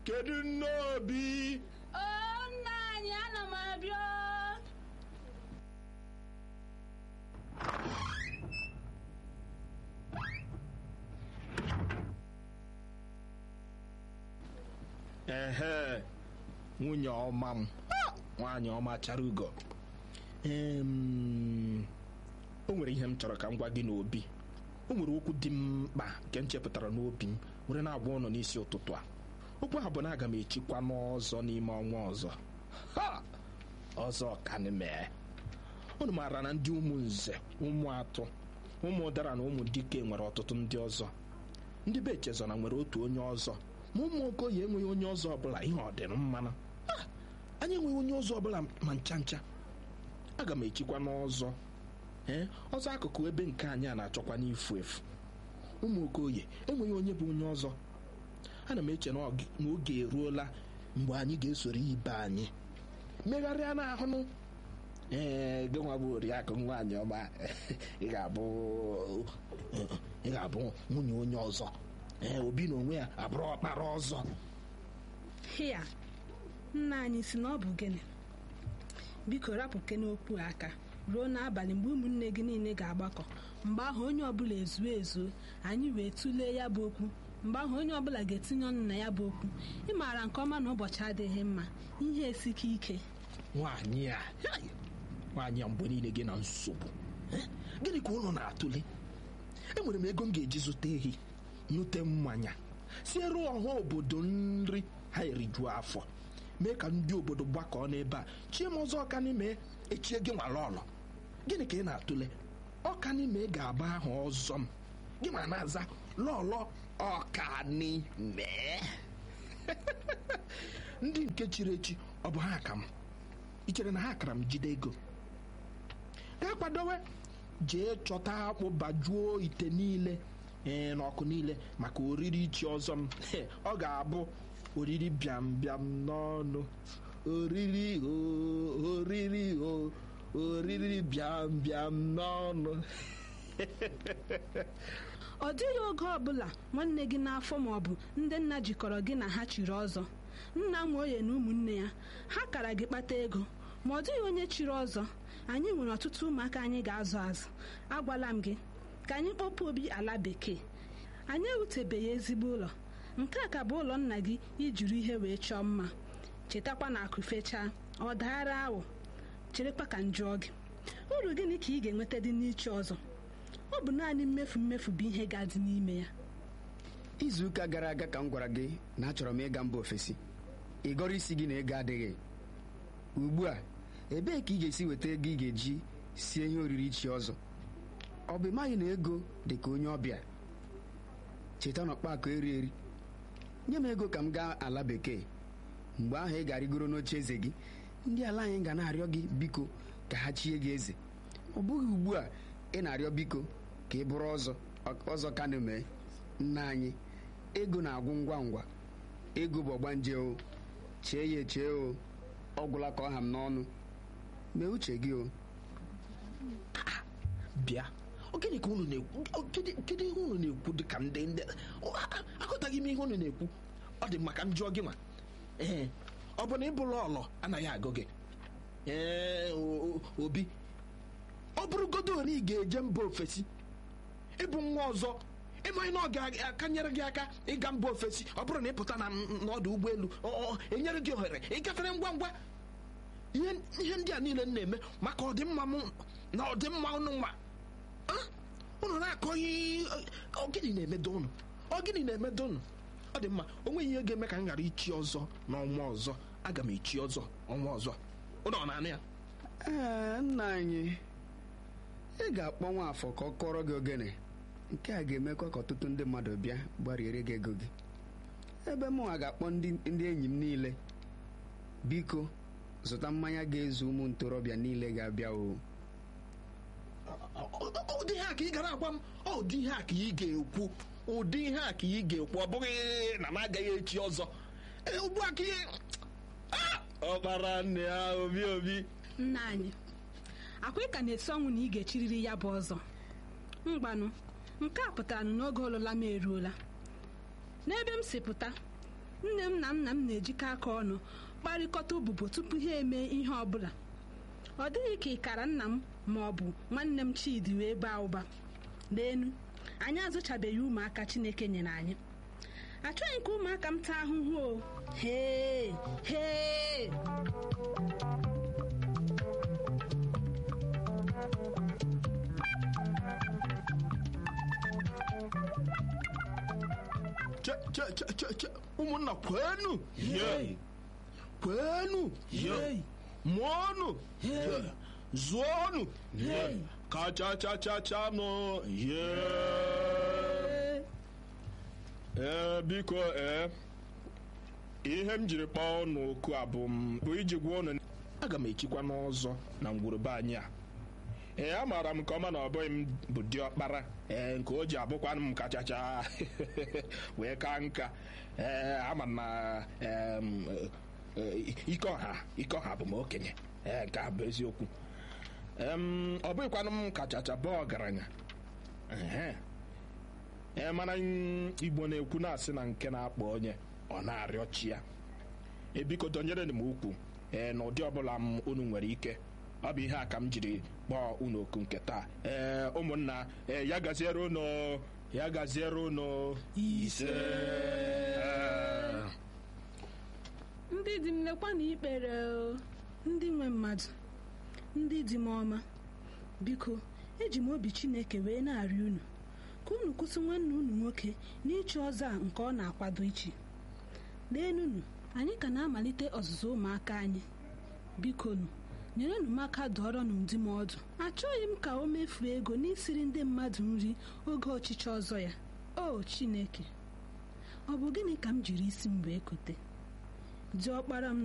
kedu nne obi o nna anyị ana m abịa ehe nwunye ọma m nwaanyị ọma chara ugo Em, o nwere ihe m chọrọ ka m gwa gị n'obi o nwere okwu dị m mkpa nke m chepụtara n'obi m were na-agwa ụnụ n'isi ụtụtụ a okwu ahụ bụ na aga m echikwa n'ọzọ n'ime ọnwa ọzọ ha ọzọ ka m mee unu maara na ndị ụmụ nze ụmụ atụ ụmụ ụdara na ụmụ dike nwere ọtụtụ ndị ọzọ ndị be echezona nwere otu onye ọzọ ma ụmụ okoye enweghị onye ọzọ ọbụla ihe ọ dịrị mmanụ Ah, anyị enweghị onye ọzọ ọbụla ma ncha ncha aga m echikwa n'ọzọ ee ọzọ akụkụ ebe nke anyị a na-achọkwa n'ifu efu ụmụ okoye enweghị onye bụ onye ọzọ ana m eche na ọ- na oge eruola mgbe anyị ga-esoro ibe anyị megharịa n'ahụnụ ee gị nwa bụ oriakụ nwaanyị ọma ị ga-abụ ị ga-abụ nwunye onye ọzọ ee obi na onwe ya abụrụ ọkpara ọzọ hịa nna anyị si na ọ bụ gịnị biko rapụke n'okwu aka ruo n'abalị mgbe ụmụnne gị niile ga-agbakọ mgbe ahụ onye ọbụla ezuo ezuo anyị wee tụlee ya bụ okwu mgbe ahụ onye ọbụla ga-etinye ọnụ na ya bụ okwu ị maara nke ọma na ụbọchị adịghị mma ihe esike ike nwaanyị a hai, nwaanyị a mgbe niile gị na nsogbu Eh, gịnị ka ụlọ na-atụle enwere m ego m ga-eji zụta ehi nute mmanya siere ọha obodo nri ha erijuo afọ mee ka ndị obodo gbakọọ n'ebe a chie m ọzọ ọka n'ime echie gị nwala ọlọ gịnị ka ị na-atụle ọka n'ime ga-aba aha ọzọ m gị ma na-aza lọlọ ọkanime ndị nke chiri echi ọ bụ ha ka m ị chere na ha kara m jide ego gaa kwadowe jee chọta akpụ bajuo ite niile ee n'ọkụ niile maka oriri ichi ọzọ m He, ọ ga-abụ oriri bịam bịam n'ọnụ oriri o oriri o oriri bịam bịam n'ọnụ ọ dịghị oge ọbụla nwanne gị n'afọ maọbụ ndị nna jikọrọ gị na ha chiri ọzọ nna nwe oye na ụmụnne ya ha kara gị kpata ego ma ọ dịghị onye chiri ọzọ anyị nwere ọtụtụ ụmụaka anyị ga-azụ azụ agwala m gị ka anyị kpọpụ obi ala bekee anyị ewutebeghị ezigbo ụlọ nke a ka bụ ụlọ nna gị ijiri ihe wee chọọ mma chetakwa na akụ fechaa ọ daara awụ cherekwa ka m jụọ gị uru gịnị ka ị ga-enweta dị n'ichi ọzọ ọ bụ naanị mmefu mmefu bụ ihe ga-adị n'ime ya izuụka gara aga ka m gwara gị na achọrọ m ịga mba ofesi ị gọrọ isi gị na ego adịghị ugbu a ebee ka ị ga-esi weta ego ị ga-eji sie ihe oriri chi ọzọ ọ bụ ịmaghị na ego dị ka onye ọbịa cheta na ọkpakọ eri eri nye m ego ka m gaa ala bekee mgbe ahụ ị ga-arịgoro n'oche eze gị ndị ala anyị ga na-arịọ gị biko ka ha chie gị eze ọ bụghị ugbu a ị na-arịọ biko ka ị bụrụ ọzọ ọzọ ka na-eme nna anyị ego na-agwụ ngwa ngwa ego bụ ọgbanje o chee ya echee o ọ gwụla ka ọ ha m n'ọnụ mee uche gị o bịa ọ gịnị ka unu na-ekwu ọ gịnị- kedu ihe unu na-ekwu dị ka ndị ndị ọ, a- aghọtaghị m ihe unu na-ekwu ọ dị maka njọ gị nwa ee ọ bụ na ịbụla ọlọ anaghị agụ gị ee o- o- obi ọ bụrụgodo na ị ga-eje mba ofesi ịbụ nwa ọzọ ịmaghị na ọ ga-akanyere gị aka ịga mba ofesi ọ bụrụ na ị pụta na n'ọdụ ụgbọelu ọ- ọ enyere gị ohere ịgafere ngwa ngwa ihe ihe ndị a niile m na-eme maka ọdịmma m na ọdịmma unu nwa Ah, unu na-akọ ihe ọ gịnị na-emedo unu ọ gịnị na-emedo unu ọ dị mma o nweghị ihe ga-eme ka m ghara ichi ọzọ n'ọnwa ọzọ aga m echi ọzọ ọnwa ọzọ ụnọ na-anụ ya ee nna anyị ị ga-akpọ nwa afọ ka ọ kọrọ gị ogene nke a ga-emekwa ka ọtụtụ ndị mmadụ bịa gbariere gị ego gị ebe mụnwa ga-akpọ ndị ndị enyi m niile biko zụta mmanya ga-ezu ụmụ ntorobịa niile ga-abịa o ụdị ihe a ka ị gara agwa m ọ ụdị ihe a ka ị ga-ekwu ụdị ihe a ka ị ga-ekwu ọ bụghị na m agaghị echi ọzọ Ee, ugbu a ka ị Ah! ọkpara nne ya obi obi nna anyị akwa ị ka na-esi ọnwụ na ị ga-echiriri ya bụ ọzọ mgbanụ nke a pụtara na n'oge ọlụla m eruola n'ebe m si pụta nne m na nna m na-ejikọ aka ọnụ kparịkọta ụbụbọ tupu ha eme ihe ọbụla ọ dịghị ka ịkara nna m ma ọ bụ nwanne m chidi wee baa ụba leenu anyị azụchabeghị ụmụaka chineke nyere anyị achọghị ka ụmụaka m taa ahụhụ o hee hee che che che che che ụmụnna kwenu ye kwenu ye mụọnụ ye zụọnụ ye kachachachachanụ ye ee biko ee ihe m jiri kpọọ unu oku a bụ m bụ iji gwa unu aga m echikwa n'ọzọ na ngwurube anyị a ee amaara m nke ọma na ọ bụghị m bụ diọkpara ee nke o ji abụkwanụ m kachacha wee ka nka ee ama m na em, eh, ike ọha ike ọha bụ m okenye ee nke a bụ eziokwu em, ọ bụghịkwanụ m kachacha bụ ọgaranya ehe ee mana mm, igbo na-ekwu na-asị na nke na-akpọ onye ọ na-arịọ chi ya ebiko dọnyere m ukwu ee n'ụdị ọbụla m unu nwere ike ọ bụ ihe a ka m jiri kpọọ unu oku nke taa ee ụmụnna ee ya gaziere unu ya gaziere unu ise Ee. ndị dị m lekwa na ikpere o. ndị nwe mmadụ ndị dị m ọma biko eji m obi chineke wee na-arịọ unu ka unu kwụsị nwanne unu nwoke n'ịchụ ọzọ a nke ọ na-akwado ichi leenunu anyị ka na-amalite ọzụzụ ụmụaka anyị biko nu nyerenụ m aka dọrọ n'ụdị m ọdụ achọghị m ka o mefuo ego n'isiri ndị mmadụ nri oge ọchịchị ọzọ ya o chineke ọ bụ gịnị ka m jiri isi m wee kote diọkpara m